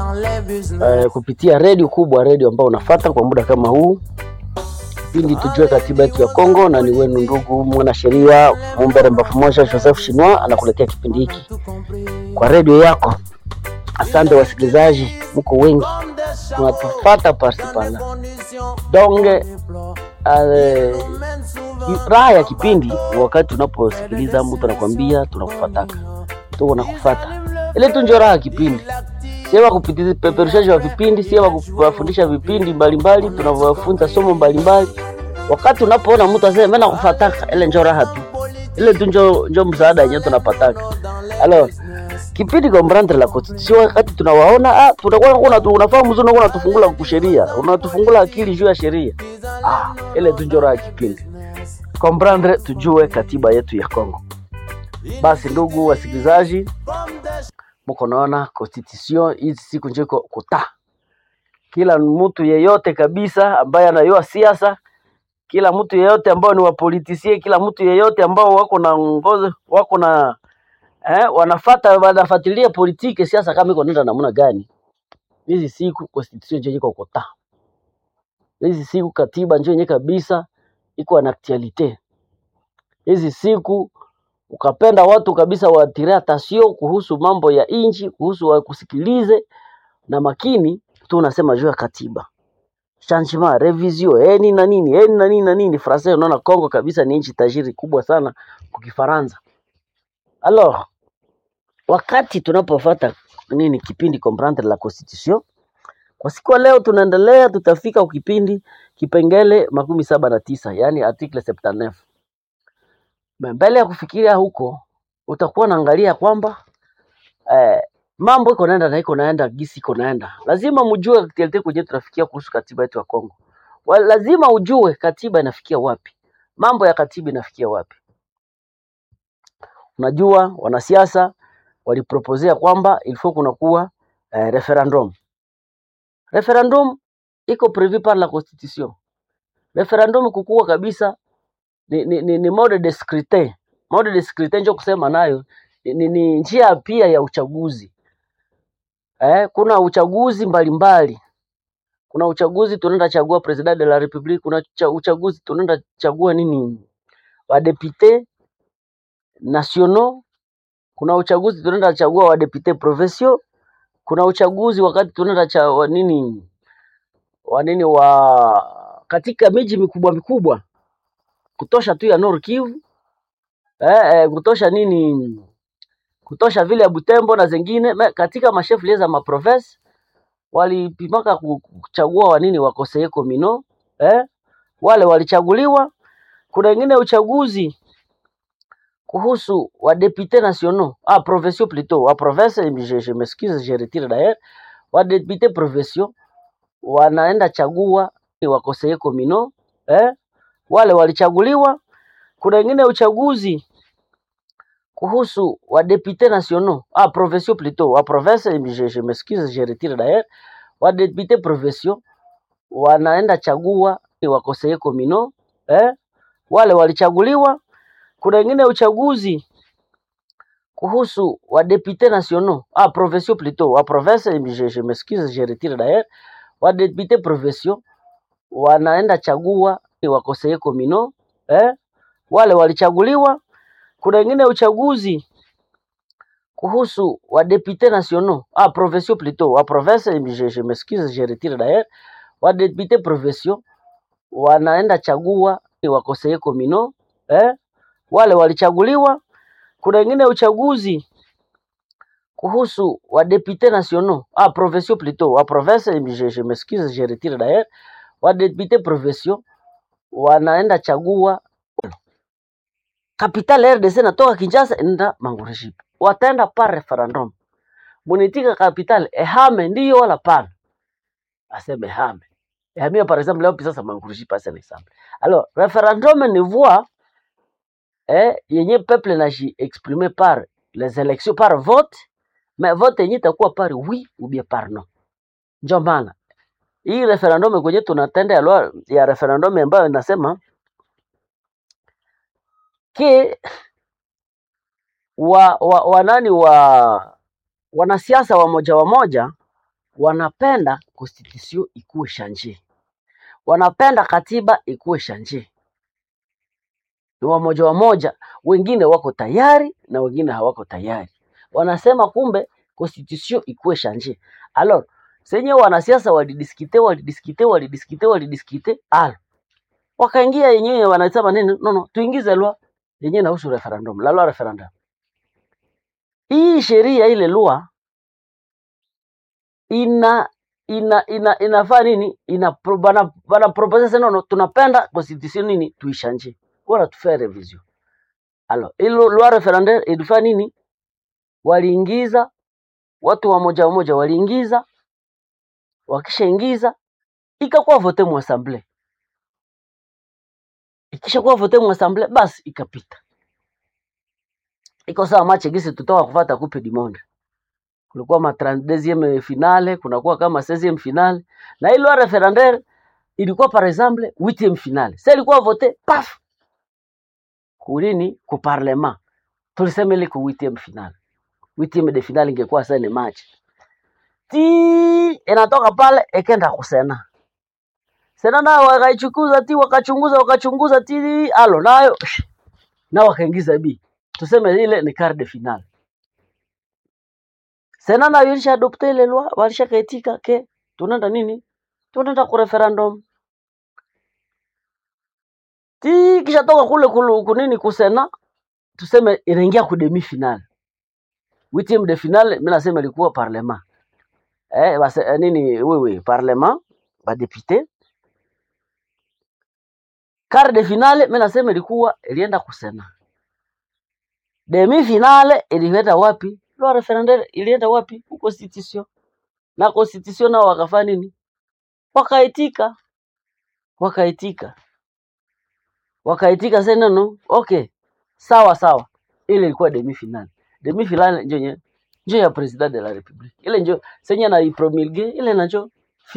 eh, kupitia redio kubwa, redio ambao unafata kwa muda kama huu pindi tujue katiba yetu ya Kongo, na ni wenu ndugu mwanasheria Mumbere Mbafu Moja Joseph Shinwa anakuletea kipindi hiki kwa redio yako. Asante wasikilizaji, mko wengi tunatufata pasipala donge. Uh, raha ya kipindi wakati tunaposikiliza mtu anakwambia tunakufataka, tuko nakufata, ile tu ndio raha ya kipindi sio kupitia peperushaji wa vipindi, sio kuwafundisha vipindi mbalimbali, tunavyofunza somo mbalimbali. Wakati unapoona mtu asema mimi nakufataka, ile ndio raha tu, ile tu ndio ndio msaada yenyewe tunapataka. Alors kipindi comprendre la constitution, wakati tunawaona ah, tunakuwa kuna unafahamu mzuri, unakuwa unatufungula kusheria, unatufungula akili juu ya sheria. Ah, ile tu ndio raha ya kipindi comprendre, tujue katiba yetu ya Kongo. Basi ndugu wasikilizaji muko naona constitution hizi siku njeko kuta kila mtu yeyote kabisa ambaye anayua siasa, kila mtu yeyote ambao ni wapolitisie, kila mtu yeyote ambao wako na ngozi wako na eh, wanafata wanafuatilia politiki siasa kama iko nenda namna gani, hizi siku constitution njeko iko kuta hizi siku katiba njoo yenye kabisa iko na actualite hizi siku ukapenda watu kabisa waatire atasio kuhusu mambo ya inchi, kuhusu wakusikilize na makini tu, unasema juu ya katiba changement revision eh nini na nini eh na nini na nini français. Unaona Kongo kabisa ni nchi tajiri kubwa sana kwa Kifaransa. Alors wakati tunapofuata nini kipindi comprendre la constitution kwa siku ya leo, tunaendelea tutafika ukipindi kipengele makumi saba na tisa yani article 79 mbele ya kufikiria huko utakuwa naangalia kwamba eh, mambo iko naenda na iko naenda gisi iko naenda. Lazima mjue actuality kwenye tunafikia kuhusu katiba yetu ya Kongo. Wa, lazima ujue katiba inafikia wapi, mambo ya katiba inafikia wapi. Unajua wanasiasa waliproposea kwamba ilifo kunakuwa eh, referendum. Referendum iko prevu par la constitution. Referendum kukuwa kabisa ni, ni, ni, ni mode de scrutin. Mode de scrutin ndio kusema nayo ni, ni, ni njia pia ya uchaguzi eh, kuna uchaguzi mbalimbali mbali. Kuna uchaguzi tunaenda chagua president de la republique, kuna cha, uchaguzi tunaenda chagua nini wadepute nationaux, kuna uchaguzi tunaenda chagua wadepute provinciaux, kuna uchaguzi wakati tunaenda cha wa nini wa nini wa katika miji mikubwa mikubwa kutosha tu ya Nord Kivu eh, eh, kutosha nini kutosha vile ya Butembo na zingine Me, katika mashefu lieza maprovince walipimaka kuchagua wanini wakoseye komino eh, wale walichaguliwa. Kuna wengine uchaguzi kuhusu wa députés nationaux ah provinciaux plutôt wa province je, je m'excuse je retire d'ailleurs wa députés provinciaux wanaenda chagua wakoseye komino eh, wale walichaguliwa. Kuna wengine uchaguzi kuhusu wa députés nationaux ah provinciaux plutôt wa province je, je m'excuse je retire d'ailleurs wa députés provinciaux wanaenda chagua wakoseye komino eh, wale walichaguliwa. Kuna wengine uchaguzi kuhusu wa députés nationaux ah provinciaux plutôt wa province je, je m'excuse je retire d'ailleurs wa députés provinciaux wanaenda chagua wakoseye komino eh, wale walichaguliwa. Kuna wengine uchaguzi kuhusu wa députés nationaux ah provinciaux plutôt wa province je, je m'excuse je retire d'ailleurs wa députés provinciaux wanaenda chagua wakoseye komino eh, wale walichaguliwa. Kuna wengine uchaguzi kuhusu wa députés nationaux ah provinciaux plutôt wa province je, je m'excuse je retire d'ailleurs wa députés provinciaux wanaenda chagua capital RDC natoka Kinshasa enda Mangureshipa, wataenda par referendum. Munitika capital ehame ndiyo wala pana, aseme ehame ehamia par exemple leo sasa Mangureshipa c'est un exemple. Alors referendum ni voix eh, yenye peuple naji exprimer par les élections par vote, mais vote yenye itakuwa par oui ou bien par non. Ndio maana hii referendum kwenye tunatenda ya, lwa- ya referendum ambayo inasema ke wa, wa, wa nani wa wanasiasa wa moja wa moja wanapenda constitution ikuwe shanje, wanapenda katiba ikuwe shanje. Ni wamoja wamoja, wengine wako tayari na wengine hawako tayari. Wanasema kumbe constitution ikuwe shanje. Alors senye wanasiasa walidiskite walidiskite walidiskite walidiskite, al wakaingia yenyewe wanasema nini? No, no, tuingize lwa yenyewe inahusu referendum, la loi referendum. Hii sheria ile lua ina ina ina inafaa nini? Ina pro- bana bana propose sasa, no, no, tunapenda constitution nini tuishanje, wala tufanye revision. Alors ilo loi referendum ilifanya nini? Waliingiza watu wa moja wa moja, waliingiza, wakishaingiza ikakuwa vote mu assemblée, ikishakuwa vote mu assemblée, basi ikapita. Iko sawa match gisi tutoka kufuata coupe du monde kulikuwa ma 32e finale, kunakuwa kama 16e finale, na ile loi referendaire ilikuwa par exemple 8e finale. Sasa ilikuwa vote paf kulini ku parlement, tulisema ile ku 8e finale, 8e de finale ingekuwa sasa ni match ti inatoka pale ikenda kusena sena, nao wakaichukuza ti wakachunguza wakachunguza ti alo nayo na wakaingiza bi tuseme ile ni quart de finale. Sena nayo ilisha adopte ile loi, walishakaitika ke tunaenda nini, tunaenda ku referendum ti kisha toka kule kulu, kunini kusena tuseme inaingia ku demi finale huitième de finale mimi nasema ilikuwa parlement eh, base, eh, nini wewe parlement ba député quart de finale mimi nasema ilikuwa ilienda kusena demi finale ilienda wapi loi referendaire ilienda wapi ku constitution na constitution nao wakafanya nini wakaitika wakaitika wakaitika sasa no okay sawa sawa ile ilikuwa demi finale demi finale ndio nye- ndio ya president de la republique ile ndio senye na ipromulgue ile nacho